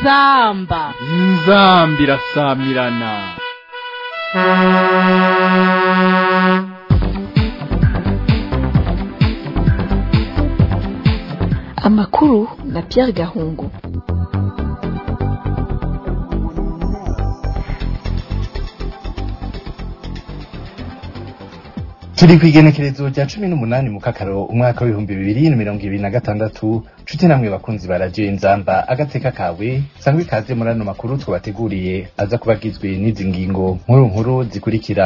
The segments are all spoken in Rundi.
inzamba inzambi irasamirana amakuru na Pierre Gahungu turi ku igenekerezo rya cumi n'umunani mu kakaro umwaka w'ibihumbi bibiri na mirongo ibiri na gatandatu nshuti namwe bakunzi ba radiyo inzamba agateka kawe sangwa ikaze muri ano makuru twabateguriye aza kuba agizwe n'izi ngingo nkuru nkuru zikurikira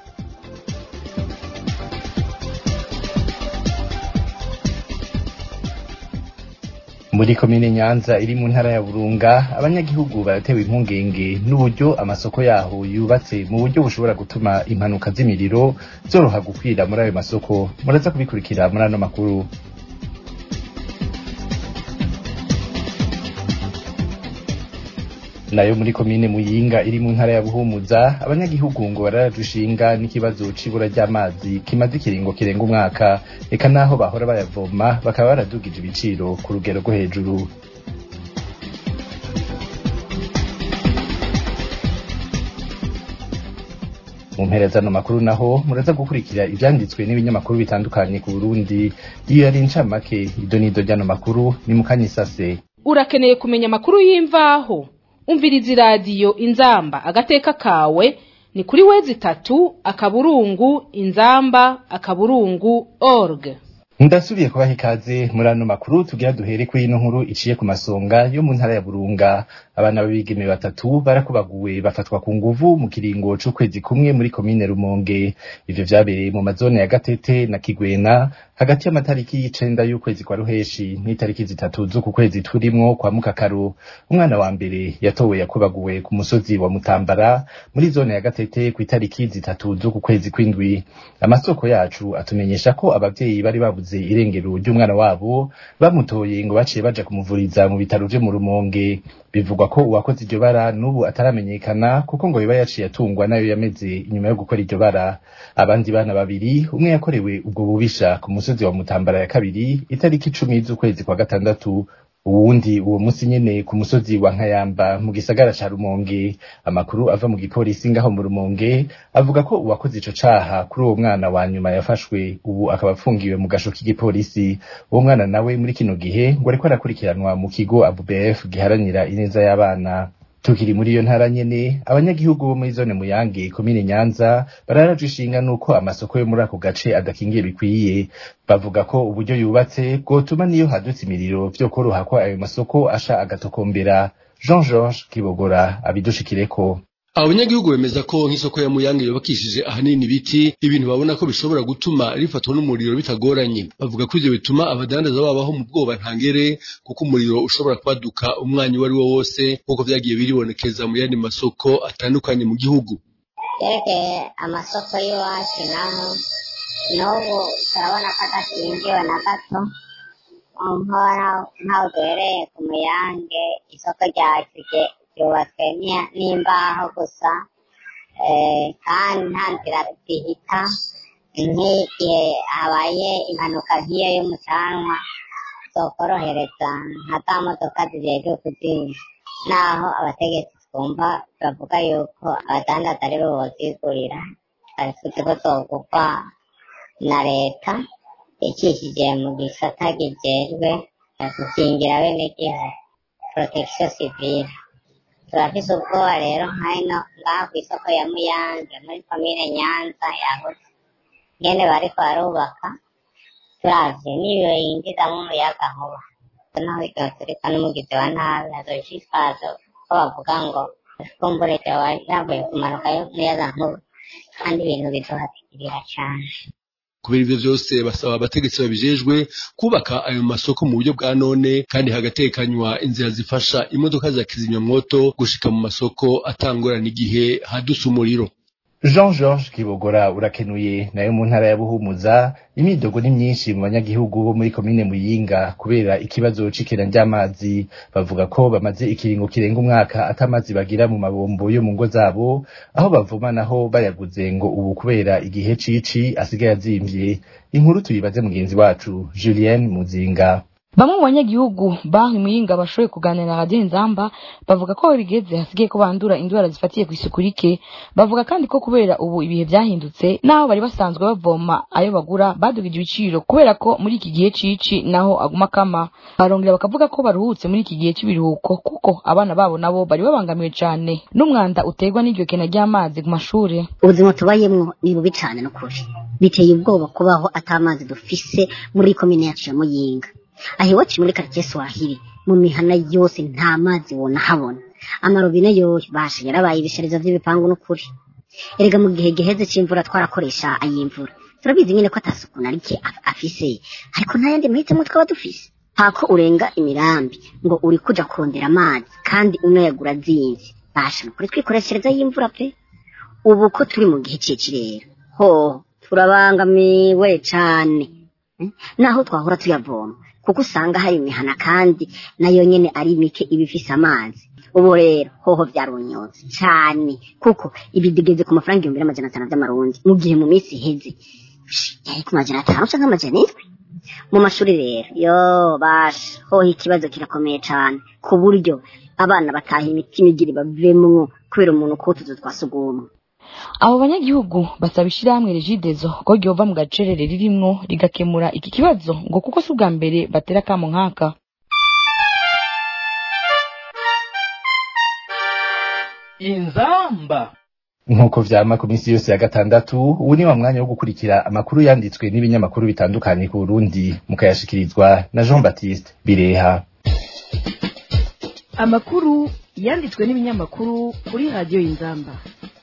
muri komine nyanza iri mu ntara ya burunga abanyagihugu baratewe impungenge n'uburyo amasoko yaho yubatse mu buryo bushobora gutuma impanuka z'imiriro zoroha gukwira muri ayo masoko muraza kubikurikira muri ano makuru nayo muri komine muyinga iri mu ntara ya buhumuza abanyagihugu ngo bararajushinga n'ikibazo c'ibura ry'amazi kimaze ikiringo kirenga umwaka eka naho bahora bayavoma bakaba baradugije ibiciro ku rugero rwo hejuru mu mpera zano makuru naho muraza gukurikira ivyanditswe n'ibinyamakuru bitandukanye ku Burundi iyo yari incamake ido n'ido ry'ano makuru ni mu kanyisase urakeneye kumenya amakuru y'imvaho umviriza iradiyo inzamba agateka kawe ni kuri wezi itatu akaburungu inzamba akaburungu org ndasubiye kubaha ikaze muri ano makuru tugira duhere kuri ino nkuru iciye ku masonga yo mu ntara ya burunga abana b'abigeme batatu barakubaguwe bafatwa ku nguvu mu kiringo c'ukwezi kumwe muri komine rumonge ivyo vyabereye mu mazone ya gatete na kigwena hagati y'amatariki y'icenda y'ukwezi kwa ruheshi n'itariki zitatu z'uku kwezi turimwo kwa mukakaru umwana wa mbere yatowe yakubaguwe ku musozi wa mutambara muri zone ya gatete ku itariki zitatu z'uku kwezi kw'indwi amasoko yacu atumenyesha ko abavyeyi bari babuze irengero ry'umwana wabo bamutoye ngo baciye baja kumuvuriza mu bitaro vyo mu rumonge bivugwa ko uwakoze iryo bara n'ubu ataramenyekana kuko ngo biba yaciye atungwa nayo yameze inyuma yo gukora iryo bara abandi bana babiri umwe yakorewe ubwo bubisha ku musozi wa mutambara ya kabiri itariki icumi z'ukwezi kwa gatandatu uwundi uwo musi nyene ku musozi wa nkayamba mu gisagara ca rumonge amakuru ava mu gipolisi ngaho mu rumonge avuga ko uwakoze ico caha kuri uwo mwana wa nyuma yafashwe ubu akaba apfungiwe mu gasho k'igipolisi uwo mwana nawe muri kino gihe ngo ariko arakurikiranwa mu kigo abubf giharanira ineza y'abana tukiri muri iyo ntara nyene abanyagihugu bo muri zone muyange komine nyanza bararaje ishinga nuko amasoko yo muri ako gace adakingiye bikwiye bavuga ko uburyo yubatse bwotuma niyo hadutse imiriro vyo koroha ko ayo masoko asha agatokombera jean georges kibogora abidushikireko abanyagihugu bemeza ko nk'isoko ya muyange yubakishije ahanini ibiti ibintu babona ko bishobora gutuma rifatwa n'umuriro bitagoranye bavuga ko ivyo bituma abadandaza babaho mu bwoba ntangere kuko umuriro ushobora kwaduka umwanya uwo ari wo wose nk'uko vyagiye biribonekeza mu yandi masoko atandukanye mu gihugu yerekeye amasoko y'iwacu naho n'ubu turabona ko adakingiwe na gato nk'aho duhereye ku muyange isoko ryacu ryubatswe n'imbaho gusa kandi nta nzira zihita nk'igihe habaye impanuka nk'iyo y'umucanwa zokorohereza nka za modoka zijejwe kuzimya naho abategetsi twumva bavuga yuko abadandaza ari bo bozigurira twari ko zogurwa na leta ikishije mu gisata kijejwe gukingira abenegihugu protection civile turafise ubwoba rero nk'ino ngaha kw'isoko ya muyange muri komine nyanza yagutse ngene bariko barubaka turavye n'iyo yinjizamwo umuyaga nkuba naho igihe turika n'umugizi wa nabi hazoshishikazo ko bavuga ngo kumbure ryoba yavuye kumanuka y'umuyaga nkuba kandi ibintu bizohatikirira cane kubera ivyo vyose basaba abategetsi babijejwe kubaka ayo masoko mu buryo bwa none kandi hagatekanywa inzira zifasha imodoka za kizimyamwoto gushika mu masoko atangorana igihe hadutse umuriro jean georges kibogora urakenuye nayo mu ntara ya buhumuza imidogo ni myinshi mu banyagihugu bo muri komine muyinga kubera ikibazo c'ikena ry'amazi bavuga ko bamaze ikiringo kirenga umwaka atamazi bagira mu mabombo yo mu ngo zabo aho bavoma naho bayaguze ngo ubu kubera igihe cici asigaye azimvye inkuru tuyibaze mugenzi wacu julienne muzinga bamwe mu banyagihugu banki muyinga bashoboye kuganira na radiyo inzamba bavuga ko aho bigeze hasigaye ko bandura indwara zifatiye ku isuku rike bavuga kandi ko kubera ubu ibihe byahindutse n'aho bari basanzwe bavoma ayo bagura badugije ibiciro kubera ko muri iki gihe cici naho aguma akama barongera bakavuga ko baruhutse muri iki gihe cy'ibiruhuko kuko abana babo nabo bari babangamiwe cyane n'umwanda uterwa n'iryo kena ry'amazi ku mashuri ubuzima tubayemwo ni bubi cyane n'ukuri biteye ubwoba kubaho atamazi dufise muri komine yacu ya muyinga aho iwacu muri karitsiye swahili mu mihana yose nta mazi wona habona amarobine yoyo basha yarabaye ibisharizo vy'ibipangu n'ukuri erega mu gihe giheze c'imvura twarakoresha ay'imvura turabizi nyine ko atasuku na rike af- afise ariko nta yandi mahitamo twaba dufise hako urenga imirambi ngo uri kuja kurondera amazi kandi unayagura azimvye basha nukuri twikoreshereza y'imvura pe ubu ko turi mu gihe c'icirere ho turabangamiwe cane Mm. naho twahora tuyavoma kuko usanga hari imihana kandi nayo nyene ari mike iba ifise amazi ubu rero hoho vyarunyotse cane kuko ibidegeze ku mafaranga ibihumbi n'amajana atanu vy'amarundi mu gihe mu minsi iheze yari ku majana atanu canke amajana indwi mu mashuri rero yo basha hoho ikibazo kirakomeye cane ku buryo abana bataha imitima igira bavemwo kubera umuntu kutuzu twa sugumwe abo banyagihugu basaba ishyirahamwe regidezo ko ryova mu gacerere ririmwo rigakemura iki kibazo ngo kuko si ubwa mbere batera akamo nk'aka inzamba nk'uko vyama ku minsi yose ya gatandatu ubu ni wa mwanya wo gukurikira amakuru yanditswe n'ibinyamakuru bitandukanye ku Burundi mukayashikirizwa na Jean Baptiste Bireha amakuru yanditswe n'ibinyamakuru kuri radiyo y'inzamba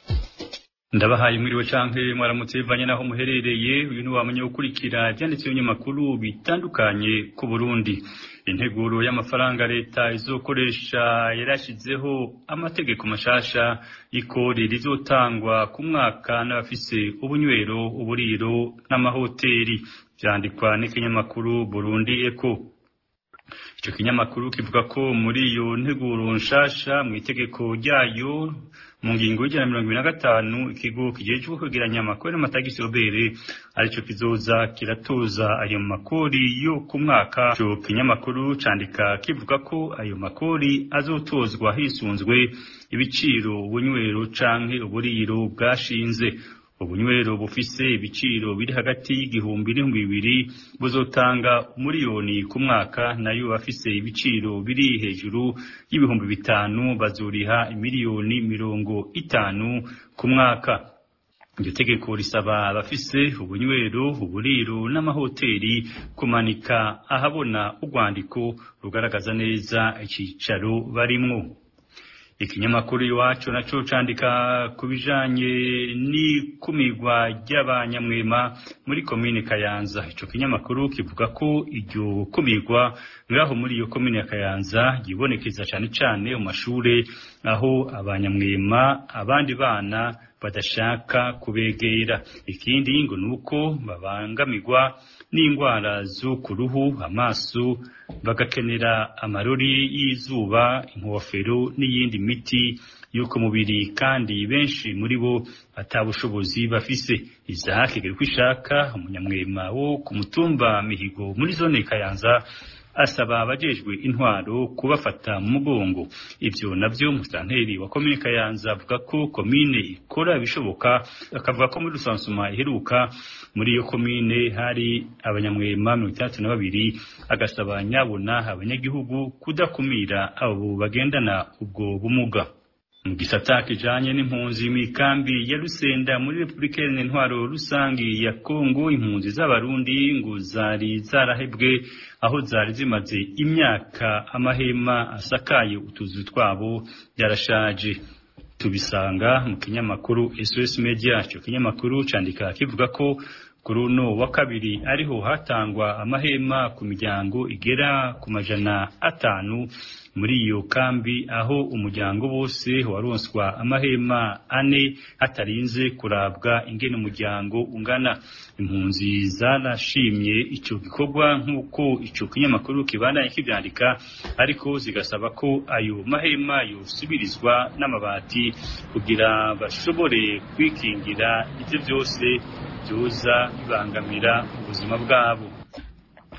ndabahaye mwiriwe canke mwaramutse bivanye naho muherereye uyu ni wamenye gukurikira ivyanditse ibinyamakuru bitandukanye ku Burundi integuro y'amafaranga leta izokoresha yarashizeho amategeko mashasha y'ikori rizotangwa ku mwaka n'abafise ubunywero uburiro n'amahoteli vyandikwa n'ikinyamakuru Burundi Eco ico kinyamakuru kivuga ko muri iyo nteguro nshasha mu itegeko ryayo mu ngingo y'ijana na mirongo ibiri na gatanu ikigo kijejwe kwegeranya amakori n'amatagisi obere arico kizoza kiratoza ayo makori yo ku mwaka ico kinyamakuru candika kivuga ko ayo makori azotozwa hisunzwe ibiciro ubunywero canke uburiro bwashinze ubunywero bufise ibiciro biri hagati y'igihumbi n'ibihumbi bibiri buzotanga umuriyoni ku mwaka nayo bafise ibiciro biri hejuru y'ibihumbi bitanu bazuriha imiliyoni mirongo itanu ku mwaka iryo tegeko risaba abafise ubunywero uburiro n'amahoteli kumanika ahabona urwandiko rugaragaza neza icicaro barimwo ikinyamakuru iwacu naco candika ku bijanye n'ikumirwa ry'abanyamwema muri komine Kayanza ico kinyamakuru kivuga ko iryo kumirwa ngaho muri iyo komine ya Kayanza yibonekeza cane cane mu mashure aho abanyamwema abandi bana badashaka kubegera ikindi ngo nuko babangamirwa n'indwara zo ku ruhu amaso bagakenera amarori y'izuba inkofero n'iyindi miti y'uko mubiri kandi benshi muri bo atabushobozi bafise Isaac Gerkwishaka umunyamwema wo ku mutumba Mihigo muri zone Kayanza asaba abajejwe intwaro kubafata mu mugongo ivyo navyo musanteri wa komine Kayanza avuga ko komine ikora ibishoboka akavuga ko muri rusansuma iheruka muri iyo komine hari abanyamwema mirongo itandatu na babiri agasaba nyabona abanyagihugu kudakumira abo bagendana ubwo bumuga mu gisata kijanye n'impunzi mw'ikambi ya Rusenda muri Republika Iharanira Intwaro Rusangi ya Kongo impunzi z'abarundi ngo zari zarahebwe aho zari zimaze imyaka amahema asakaye utuzu twabo yarashaje tubisanga mu kinyamakuru SOS Media cyo kinyamakuru candika kivuga ko kuri uno wa kabiri ariho hatangwa amahema ku miryango igera ku majana atanu muri iyo kambi aho umuryango wose waronswa amahema ane hatarinze kurabwa ingene umuryango ungana impunzi zarashimye ico gikorwa nk'uko ico kinyamakuru kibandanye kivyandika ariko zigasaba ko ayo mahema yosubirizwa n'amabati kugira bashobore kwikingira ivyo vyose byoza bibangamira ubuzima bwabo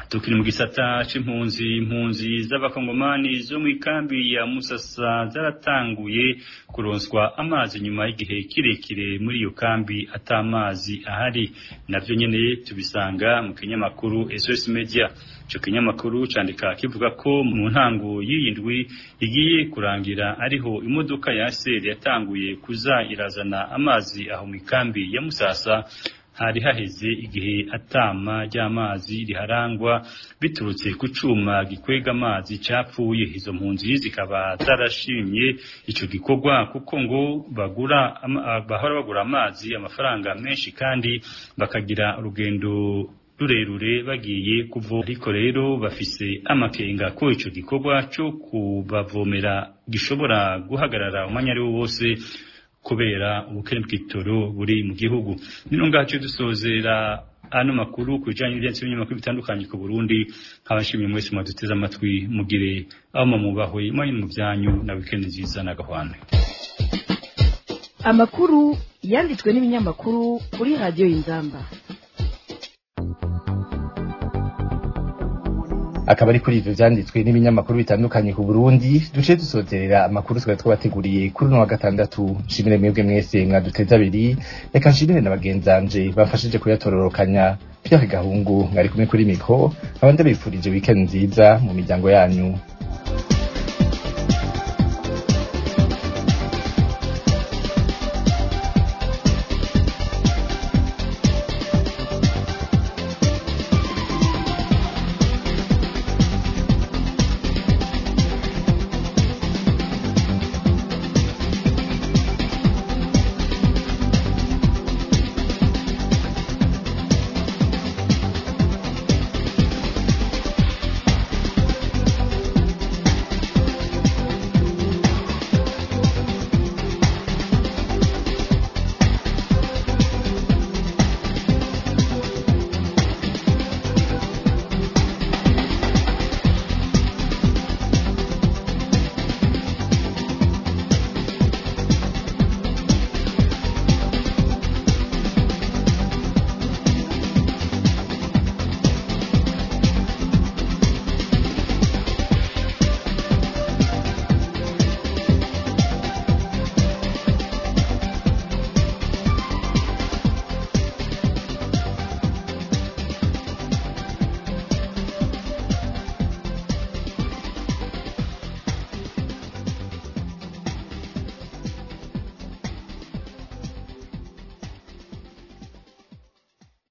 tukiri mu gisata c'impunzi impunzi z'abakongomani zo mu ikambi ya musasa zaratanguye kuronswa amazi nyuma y'igihe kirekire muri iyo kambi ata amazi ahari navyo nyene tubisanga mu kinyamakuru SOS Media ico kinyamakuru candika kivuga ko mu ntango y'iyindwi igiye kurangira ariho imodoka ya ASR yatanguye kuza irazana amazi aho mu ikambi ya musasa hari haheze igihe atama ry'amazi riharangwa biturutse ku cuma gikwega amazi capfuye izo mpunzi zikaba zarashimye ico gikorwa kuko ngo bagura ama- bahora bagura amazi amafaranga menshi kandi bakagira urugendo rurerure bagiye kuvoma ariko rero bafise amakenga ko ico gikorwa co kubavomera gishobora guhagarara umwanya ari wo wose kubera ubukene bw'itoro buri mu gihugu nino ngaho dusozera ano makuru ku bijanye n'ibyansi binyamakuru bitandukanye ku Burundi nkabashimiye mwese mwaduteze amatwi mugire aho mumubahwe mwanye mu byanyu na weekend nziza n'agahwane amakuru yanditswe n'ibinyamakuru kuri radiyo y'inzamba akaba ari kuri ivyo vyanditswe n'ibinyamakuru bitandukanye ku Burundi duce dusozerera amakuru twari twabateguriye kuri uno wa gatandatu nshimire mwebwe mwese mwaduteze abiri reka nshimire na bagenzanje bamfashije kuyatororokanya Pierre Gahungu mwari kumwe kuri mikro abandi bifurije weekend nziza mu miryango yanyu